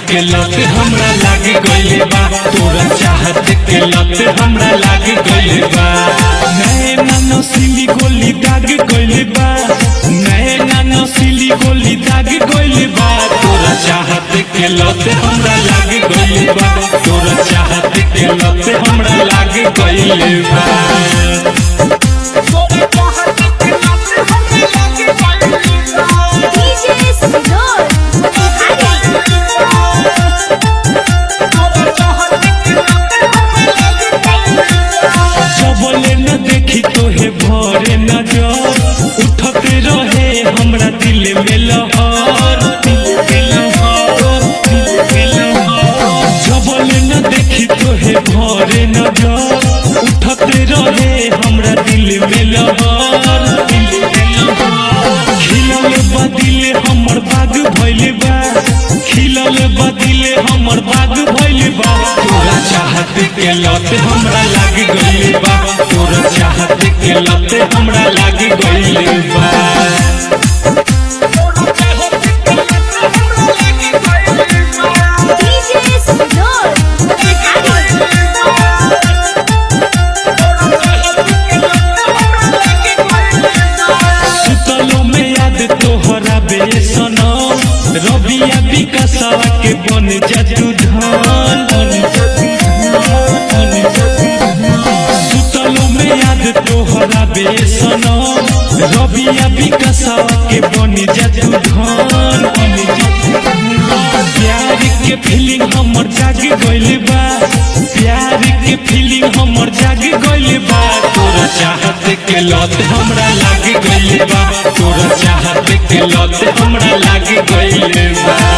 के लत हमरा लाग गइल बा तोरा चाहत के लत हमरा लाग गइल बा नैना नसीली गोली दाग गइल बा नैना नसीली गोली दाग गइल बा तोरा चाहत के लत हमरा लाग गइल बा तोरा चाहत के लत हमरा लाग गइल बा DJ Sinor. सबले न देखी तोहे भरे नजर उठते रहे हमरा दिल में लहर सबले न देखी तोहे भरे नजर उठते रहे हमरा दिल में लहर खिलल बदिल हमर बाग भइल बा खिलल बदिल हमर बाग भइल बा तोरा चाहत के लत हमरा लाग गइल बा तोरा चाहत के लत हमरा लाग गइल बा DJ Sinor. सुतलो में याद तोहरा बेसनो रबिया विकासवा के बन जतु धन सुतलो में याद तोहरा बेसनो रबिया विकासवा के बन जतु धन प्यार के फीलिंग हमर जाग गइल बा प्यार के फीलिंग हमर जाग गइल बा तोरा चाहत के लत हमरा लाग गइल बा तोरा चाहत के लत हमरा लाग गइल बा